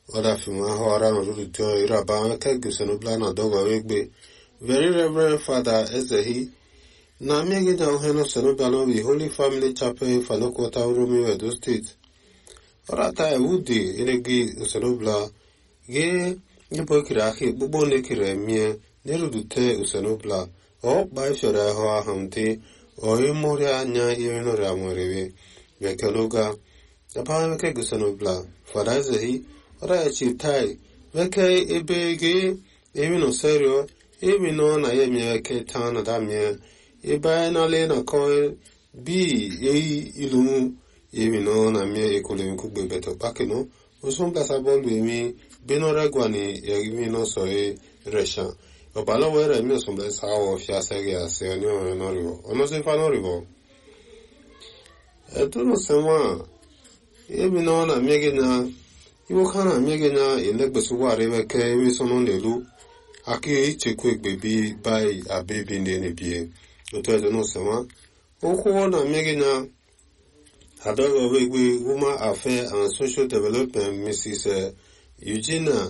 ọdafim ahụara nọrụrụtọ iraba kegusenubla na dogo egbe very reverend father ezehi na mmegide na uheno senubla n'obi holy family chapel fanokota uromi edo steeti ọrata ewudi elegi usenubla ge nyebo ekiri aka ikpugbo na-ekiri emie n'erudute usenubla ọkpa ifere ahụ ahụ ndị ọyịmụrị anya iri nọrịa nwerewe bekeloga Dabara weke gusanobla, fada ezehi, ọda echi tai, weke ebe ge, emi no serio, emi no na ye mi weke tan na da mi, ebe na le na ko bi ei ilu, emi no na mi ekole mi kugbe beto pake no, osun plasa bolu emi, beno regwa ni emi no so e resha. Ọbala were mi osun plasa awo fi asege ase oni ọrẹ nọriwo, ọ̀nà sí fa nọriwo. Ẹ̀dùn sẹ́wọ̀n, ebi na ọ na-amị gị na iwe ka na-amị gị na elegbesịgwarị weke ewe so n'elu aka ichekwa egbebi bai abebi ndị na-ebie otu edo n'ụsịnwa okwu ọ na-amị gị na adọghị ọrụ egbe woman affair and social development mrs eugenia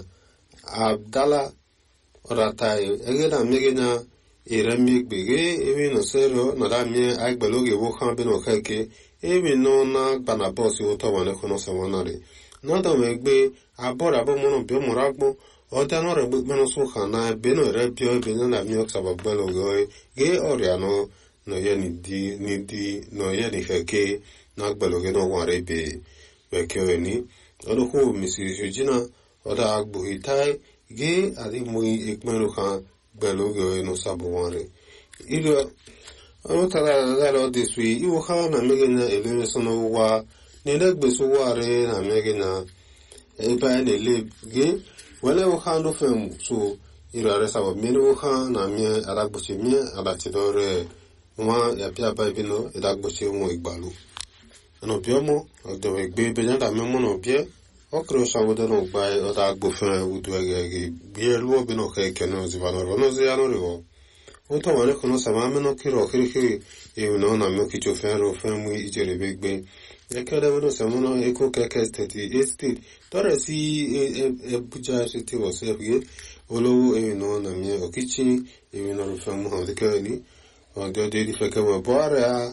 abdala ọratai ege na-amị gị na iremi gbege ewe nọsero nọdamie agbaloge wokan bi n'ọkeke emi nọ na gbana bọọsụ ụtọ wane kọnọ sẹwọn nọdọ mẹ gbé abọrọ abọmọnà bí ọmọrọ agbọ ọdẹ náà rẹ gbé gbẹnu sún kàn náà ebe náà rẹ bí ọbẹ náà nà mí ọsàbà gbẹlẹ ọgọ ẹ gé ọrìà náà nọyẹ ní di ní di nọyẹ ní kẹkẹ náà gbẹlẹ ọgẹ náà wà rẹ bẹ wẹkẹ ẹ ní ọdọkọ mrs eugenia ọdọ agbóhi táì gé àdìmọ ìpinnu kan gbẹlẹ ọgẹ ẹ náà sábọ wọn rẹ ìlú ọmọtara dara ọdịsụ iwu ha na mmegị na elere so n'ụwa na-elegbesi ụwarị na mmegị na ebe a na-ele gị wele ha ndụ fem so iru arịsaba mmiri ha na mie adagbochi mie adachidore nwa yapịa ba ebi no idagbochi nwa igbalu ọnọbịọmụ ọdọwe gbe ebe ya da mmemmụ na ọbịa ọkụrụ shawodo na ụgba ọda agbofe udu ege gị bie luo bi na ọka eke na oziba nọrọ n'ozi ya nọrịọ Oto wane kono sama meno kiro kiri kiri ewu na ona myo kicho fenro fenmu ijere begbe. Ekele wano samono eko keke steti estate. Tore si ebuja siti wase ebge. Olowo ewu na ona myo okichi ewu na rufenmu hawde kere ni. Wande ode di feke mo boare a.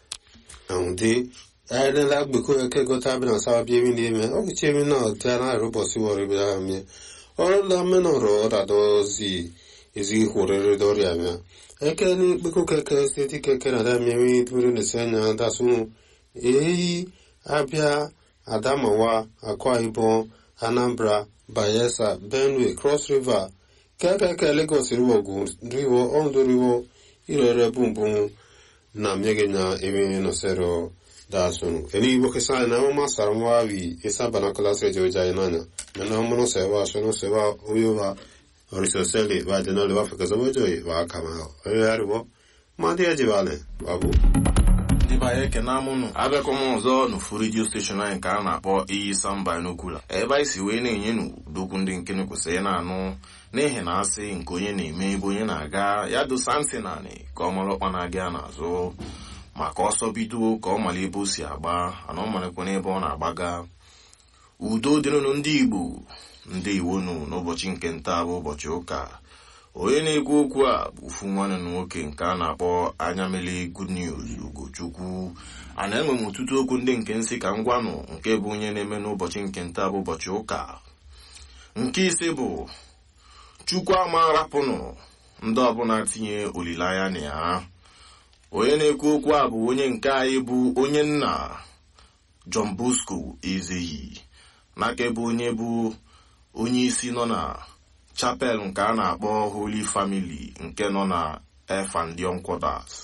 Aunde. Aile la gbeko eke gota bina sawa bi ewi ni eme. Okichi ewi na tana robosi wari bila ame. Olo la meno ro oda dozi. ezi hụrịrị dọrịa mịa eke ni kpeko keke steeti keke na ada mmiri duru n'isi anya dasụ eyi abịa adamawa akwa ibom anambra bayelsa benue cross river kekeke lagos riwo ogun riwo ondo riwo irere bumbum na mmiri na emi nọsero dasụ eni igbo kesa na ọma sara nwa wi isa banakola sejo jai nanya na ọmụnụ sewa asọnụ sewa oyowa orisoseli vadenole wafikazomojoyi vaakama oyariwo mmadụ ejibale babu ndị be anyị ekene amụnụ abịakwa m ọzọ n'ofu redio steshọn anyị nke a na-akpọ iyi samba n'okwula ebe anyị si wee na-enye n'udokwu ndị nkene kwesịrị na-anụ n'ihi na asị nke onye na-eme ebe onye na-aga ya dosa ntị naanị ka ọ mara ọkpa na-aga ya n'azụ maka ọsọ bido ka ọ mara ebe o si agba ana ọ marakwa n'ebe ọ na-agbaga udo dịrịnụ ndị igbo ndị iwonu n'ụbọchị nke nta bụ ụbọchị ụka onye na-ekwu okwu a bụ ofu nwanne na nwoke nke a na-akpọ anya mele good news ugochukwu a na-enwe m ọtụtụ okwu ndị nke nsị ka m gwanụ nke bụ onye na-eme n'ụbọchị nke nta bụ ụbọchị ụka nke ise bụ chukwu ama rapụnụ ndị ọbụla tinye olileanya na ya onye na-ekwu okwu a bụ onye nke anyị bụ onye nna John Bosco Ezeyi n'aka ebe onye bụ onye isi nọ na chapel nke a na-akpọ Holy Family nke nọ na Efandion Quarters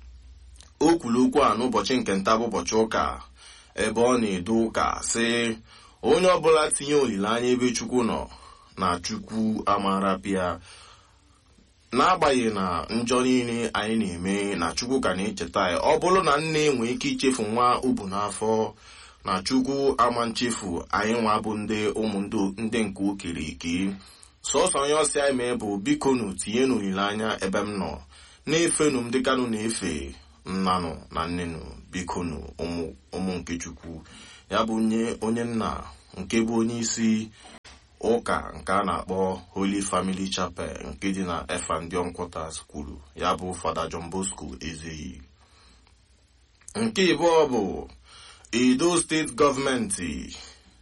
o kwuru okwu a n'ụbọchị nke nta bụ ụbọchị ụka ebe ọ na-edo ụka sị onye ọbụla tinye olileanya ebe Chukwu nọ na Chukwu amarapịa n'agbanyeghị na njọ niile anyị na-eme na Chukwu ka na-echeta ya ọ bụrụ na nne nwee ike ichefu nwa ubu n'afọ na Chukwu ama nchefu anyị nwa bụ ndị ụmụ ndị nke okiriki sọsọ onye ọsị anyị mee bụ bikonu tinye n'olileanya ebe m nọ na-efenu m dịkanụ na-efe nnanụ na nnenụ bikonu ụmụ nke Chukwu ya bụ onye nna nke bụ onye isi ụka nke a na-akpọ Holy Family Chapel nke dị na Efandion Quarters kwuru ya bụ Fada John Bosco Ezeyi nke ịbụọ bụ Edo steeti gọọmenti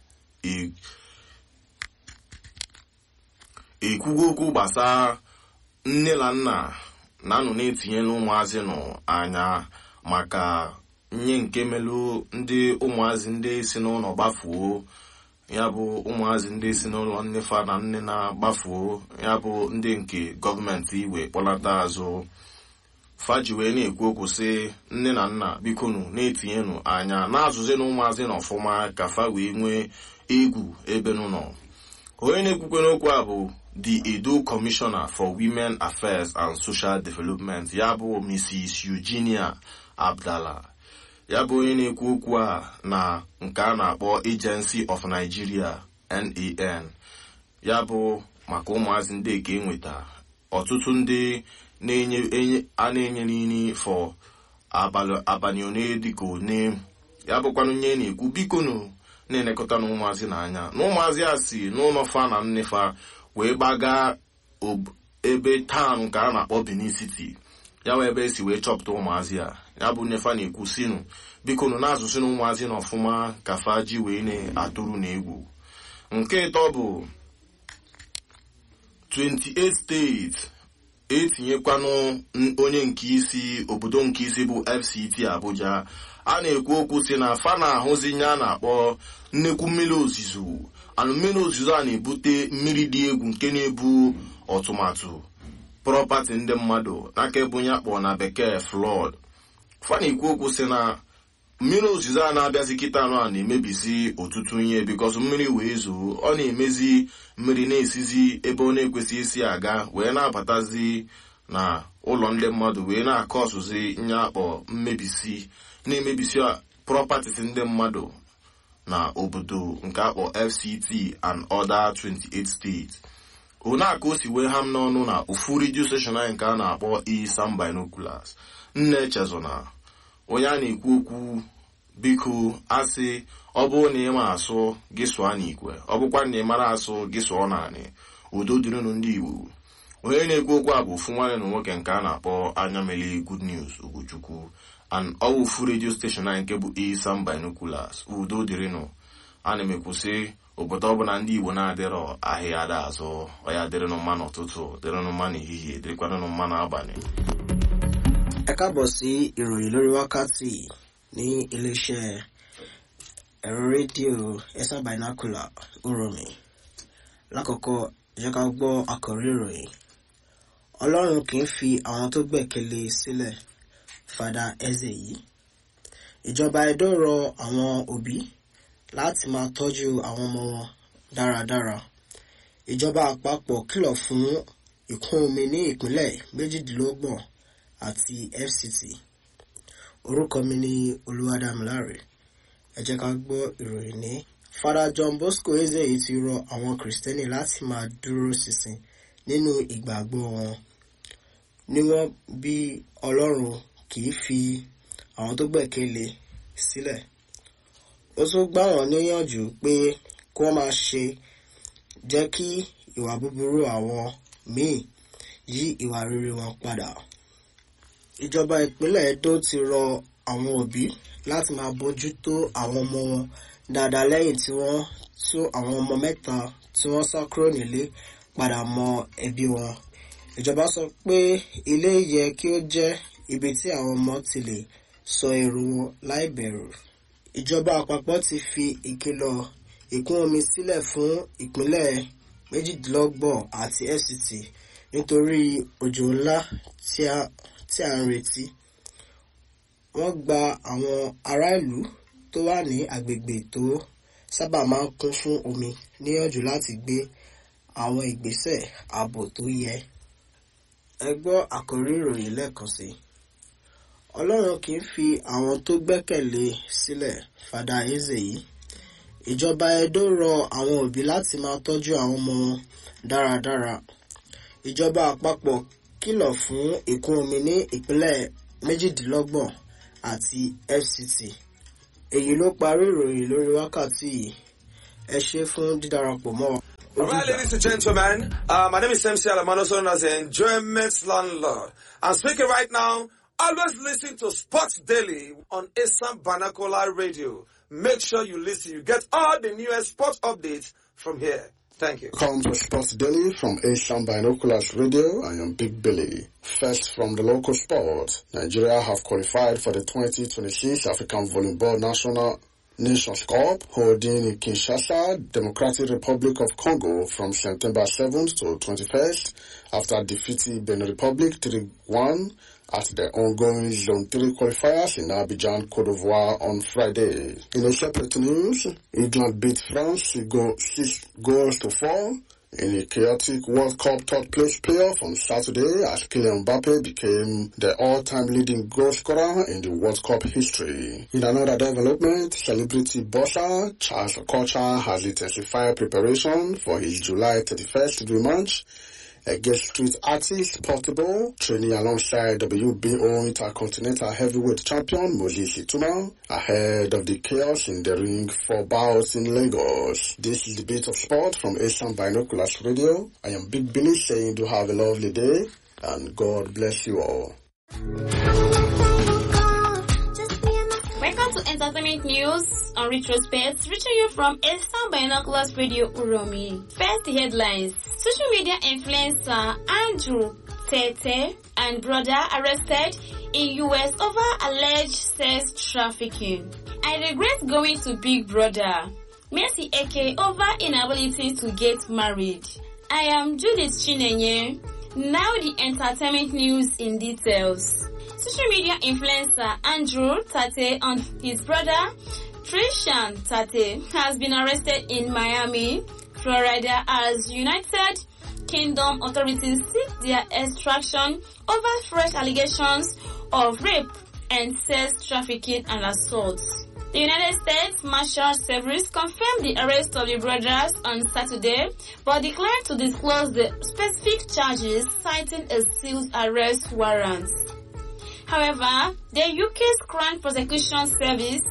ekwugo okwu gbasara nne na nna na-anọ na-etinyela ụmụazị nọ anya maka nye nke melụ ndị ụmụazị ndị si n'ụlọ gbafuo ya bụ ụmụazị ndị si n'ụlọ nnefa na nne na-gbafuo ya bụ ndị nke gọọmenti iwe kpọlata azụ faji wee na-ekwu okwu sị nne na nna bikonu na-etinyenụ anya na-azụzi na ụmụazị na ọfụma ka fa wee nwee egwu ebe nọ onye na-ekwukwe n'okwu a bụ the Edo Commissioner for Women Affairs and Social Development ya bụ Mrs. Eugenia Abdallah ya bụ onye na-ekwu okwu a na nke a na-akpọ Agency of Nigeria NAN ya bụ maka ụmụazị ndị ka enweta ọtụtụ ndị a na-enye n'ini fọ abalị one dịka one ya bụkwanụ nye na-ekwu bikonu na-elekọta na ụmụazị n'anya na ụmụazị a si n'ụlọ fa na nnefa wee gbaga ebe taụn nke a na-akpọ Benin City ya wee ebe esi wee chọpụta ụmụazị a ya bụ nnefa na-ekwu sinu biko nụ na-azụsị na ụmụazị na ọfụma ka fa ji wee na-atụrụ na egwu nke ịtọ bụ 28 steeti etinyekwanụ onye nke isi obodo nke isi bụ FCT Abuja a na-ekwu okwu si na fa na-ahụzi nye a na-akpọ nnekwu mmiri ozuzo anụ mmiri ozuzo a na-ebute mmiri dị egwu nke na-ebu ọtụmatụ prọpati ndị mmadụ n'aka ebe onye akpọ na bekee flọd fa na-ekwu okwu si na mmiri ozuzo a na-abịazi kịta anụ a na-emebisi ọtụtụ ihe bikọs mmiri wee zoo ọ na-emezi mmiri na-esizi ebe ọ na-ekwesị isi aga wee na-abatazi na ụlọ ndị mmadụ wee na-akọ ọsụzi nye akpọ mmebisi na-emebisi properties ndị mmadụ na obodo nke akpọ FCT and other 28 states onaka o si wee ha m n'ọnụ na ofu redio station anyị nke a na-akpọ Isam Binoculars nne chezona onye a na-ekwu okwu biko asị ọ bụrụ na ị ma asụ gị sụọ n'ikwe ọ bụkwa na ị mara asụ gị sụọ naanị udo dịrịnụ ndị Igbo onye na-ekwu okwu a bụ ofu nwanne na nwoke nke a na-akpọ anya mele Good News Ugochukwu and ọwụfu redio steshọn anyị nke bụ Isam Binoculars udo dịrịnụ ana m ekwusị obodo ọbụla ndị Igbo na-adịrọ ahịa ada azụ ọya dịrịnụ mma n'ụtụtụ dịrịnụ mma n'ehihie dịrịkwanụ mma n'abalị ẹ káàbọ̀ sí ìròyìn lórí wákàtí ní iléeṣẹ́ ẹ̀rọ rédíò Isam Binocular Uromi lákọ̀ọ́kọ́ jẹ́ ká gbọ́ àkọ́rí ìròyìn ọlọ́run kì í fi àwọn tó gbẹ̀kẹ̀lé sílẹ̀ Fada Ezeyi ìjọba Edo rọ àwọn òbí láti máa tọ́jú àwọn ọmọ wọn dáradára ìjọba àpapọ̀ kìlọ̀ fún ìkún omi ní ìpínlẹ̀ méjìdínlọ́gbọ̀n àti FCT orúkọ mi ni Olúwadámiláre ẹ jẹ́ ká gbọ́ ìròyìn ní. Fada John Bosco Ezeyi ti rọ àwọn Kìrìsìtẹ́nì láti máa dúró ṣinṣin nínú ìgbàgbọ́ wọn níwọ̀n bí Ọlọ́run kì í fi àwọn tó gbẹ̀kẹ̀lé sílẹ̀ ó tún gbà wọ́n níyànjú pé kí wọ́n máa ṣe jẹ́ kí ìwà búburú àwọn míì yí ìwà rere wọn padà ìjọba ìpínlẹ̀ Edo ti rọ àwọn òbí láti máa bójú tó àwọn ọmọ wọn dáadáa lẹ́yìn tí wọ́n tú àwọn ọmọ mẹ́ta tí wọ́n sá kúrò nílé padà mọ ẹbí wọn. ìjọba sọ pé ilé yẹ kí ó jẹ́ ibi tí àwọn ọmọ ti lè sọ èrò wọn láì bẹ̀rù. ìjọba àpapọ̀ ti fi ìkìlọ̀ ìkún omi sílẹ̀ fún ìpínlẹ̀ méjìdínlọ́gbọ̀n àti FCT nítorí òjò ńlá tí a tí a ń retí. wọ́n gba àwọn ará ìlú tó wà ní agbègbè tó sábà máa ń kún fún omi níyànjú láti gbé àwọn ìgbésẹ̀ ààbò tó yẹ. ẹ gbọ́ àkórí ìròyìn lẹ́ẹ̀kan sí. ọlọ́run kì í fi àwọn tó gbẹ́kẹ̀lé sílẹ̀ Fada Ezeyi. ìjọba Edo rọ àwọn òbí láti máa tọ́jú àwọn ọmọ wọn dáradára. ìjọba àpapọ̀ kìlọ̀ fún ìkún omi ní ìpínlẹ̀ méjìdínlọ́gbọ̀n àti FCT èyí ló parí ìròyìn lórí wákàtí yìí ẹ ṣé fún dídarapọ̀ mọ́ wa All right, ladies and gentlemen, uh, my name is MC Alamano, also known as the Enjoyment Landlord. I'm speaking right now. Always listen to Sports Daily on Assam Banakola Radio. Make sure you listen. You get all the newest sports updates from here. Thank you. Come to Sports Daily from Asian Binoculars Radio. I am Big Billy. First from the local sport, Nigeria have qualified for the 2026 African Volleyball National Nations Cup holding in Kinshasa, Democratic Republic of Congo from September 7th to 21st after defeating Benin Republic 3-1 at the ongoing Zone 3 qualifiers in Abidjan, Cote d'Ivoire on Friday. In a separate news, England beat France 6 goals to 4 in a chaotic World Cup third place playoff on Saturday as Kylian Mbappe became the all-time leading goal scorer in the World Cup history. In another development, celebrity boxer Charles Okocha has intensified preparation for his July 31st rematch against street artist Portable, training alongside WBO Intercontinental Heavyweight Champion Moses Ituma ahead of the chaos in the ring for bouts in Lagos. This is the bit of sport from Asian Binoculars Radio. I am Big Billy saying do have a lovely day and God bless you all. Welcome to Entertainment News on Retrospect, reaching you from Eastern Binoculars Radio Uromi. First, the headlines. Social media influencer Andrew Tete and brother arrested in US over alleged sex trafficking. I regret going to Big Brother. Mercy Eke over inability to get married. I am Judith Chinenye. Now the entertainment news in details. Social media influencer Andrew Tate and his brother Trishan Tate has been arrested in Miami, Florida as United Kingdom authorities seek their extraction over fresh allegations of rape and sex trafficking and assault. The United States Marshal Service confirmed the arrest of the brothers on Saturday, but declined to disclose the specific charges, citing a sealed arrest warrant. However, the UK's Crown Prosecution Service,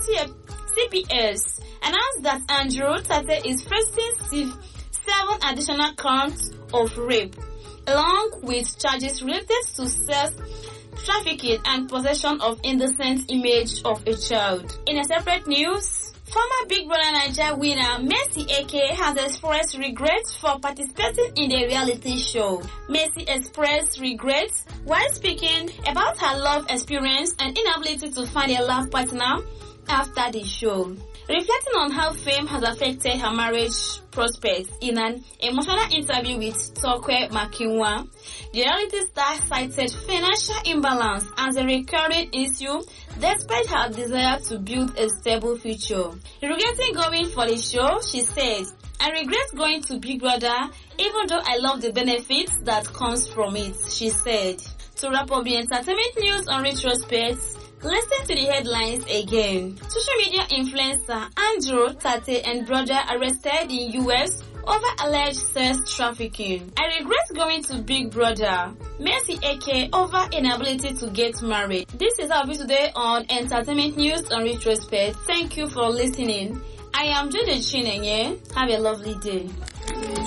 CPS, announced that Andrew Tate is facing seven additional counts of rape, along with charges related to sex trafficking and possession of indecent image of a child. In a separate news, former Big Brother Niger winner Mercy Eke has expressed regrets for participating in the reality show. Mercy expressed regrets while speaking about her love experience and inability to find a love partner after the show. Reflecting on how fame has affected her marriage prospects in an emotional interview with Tokwe Makinwa, the reality star cited financial imbalance as a recurring issue despite her desire to build a stable future. Regretting going for the show, she said, I regret going to Big Brother even though I love the benefits that comes from it, she said. To wrap up the entertainment news on retrospect, Listen to the headlines again. Social media influencer Andrew Tate and brother arrested in US over alleged sex trafficking. I regret going to Big Brother. Mercy Eke over inability to get married. This is our view today on Entertainment News on Retrospect. Thank you for listening. I am Judy Chinenye. Have a lovely day.